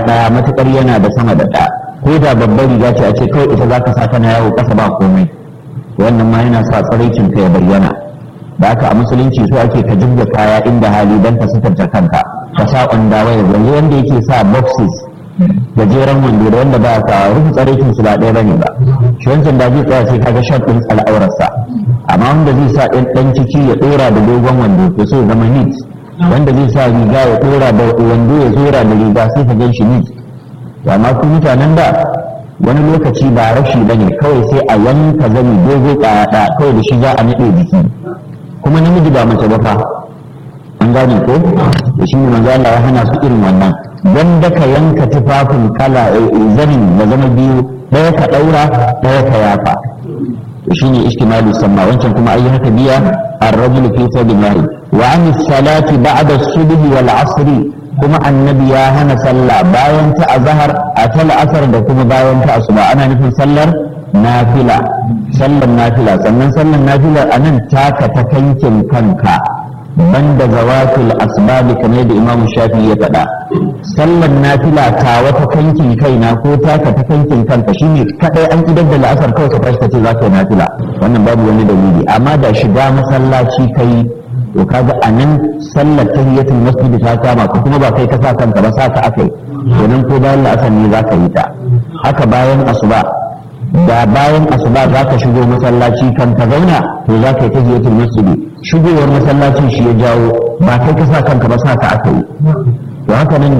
ɗaya matuƙar yana da sama da ɗaya ko da babbar riga ce a ce kawai ita za ka sa kana yawo ƙasa ba komai wannan ma yana sa tsaraicin ka ya bayyana da haka a musulunci so ake ka jibga kaya inda hali don ka sutarta kanka ka sa ƙwanda waya yanzu wanda yake sa boxes gajeren wando da wanda ba sa rufe tsaraicin su ba ɗaya bane ba shi wancan da zai tsaya sai kaga shot ɗin al'aurarsa amma wanda zai sa ɗan ciki ya ɗora da dogon wando to sai zama neat wanda zai sa riga ya ɗora da wando ya zora da riga sai ka gan shi neat amma ku mutanen da wani lokaci ba rashi ba ne kawai sai a yanka zani dogo ɗaya kawai da shi za a naɗe jiki kuma namiji ba mace ba fa an gane ko da shi ne manzo Allah ya hana su irin wannan dan da ka yanka tufafin kala zanin da zama biyu ɗaya ka ɗaura ɗaya ka yafa to shine istimalu samma wancan kuma ayi haka biya ar-rajulu fi sabilillah wa an salati ba'da as-subh wal 'asr kuma annabi ya hana sallah bayan ta azhar a ta asar da kuma bayan ta asuba ana nufin sallar nafila sallar nafila sannan sallar nafila anan taka ta kankin kanka banda zawatul asbabi kamar da imamu shafi ya faɗa sallar nafila ta wata kankin kaina ko taka ta kankin kanka shine kadai an idar da la'asar kawai ka tashi ce za ka yi nafila wannan babu wani dalili amma da shiga masallaci kai to kaga a nan sallar tahiyatul masjid ta kama ka kuma ba kai ka sa kanka ba sa ka akai domin ko bayan la'asar ne za ka yi ta haka bayan asuba da bayan asuba za ka shigo masallaci kan ka zauna to za ka yi tahiyatul masjid shigowar masallacin shi ya jawo ba kai ka sa kanka ba sa ka aka yi to haka nan